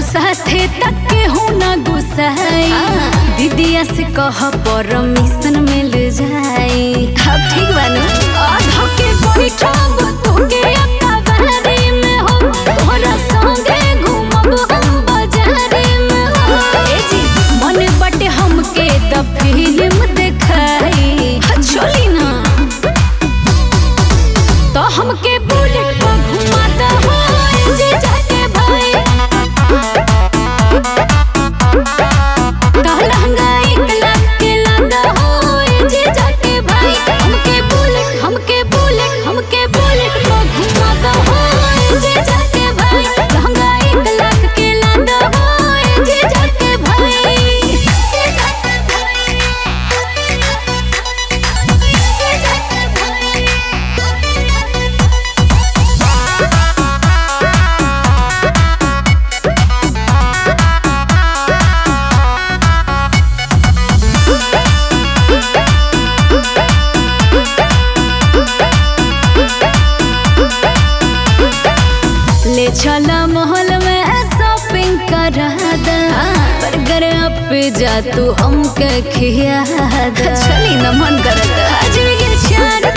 साथे तक के हूँ ना गुस्साई दीदिया से कह परमिशन मिल जाई अब ठीक बानू आधा के बैठब तोके अकबारी में हो तोहरा संगे घूमब हम बाजारी में हो ए जी मन बटे हमके द फिल्म देखाई चली ना तो हमके बुलेट पर घुमाता हो जे जाके भाई कहलंगा एक लाख के लागा हो जे जाके भाई हमके बुलेट हमके बुलेट हमके बुलेट पर घुमाता हो जे जाके भाई कहलंगा एक लाख के लागा हो जे जाके भाई जे जाके भाई जे जाके भाई ले चला महल में शॉपिंग करा दा बर्गर पे जा तू हमके खिया दा चली न मन करता आज भी के चार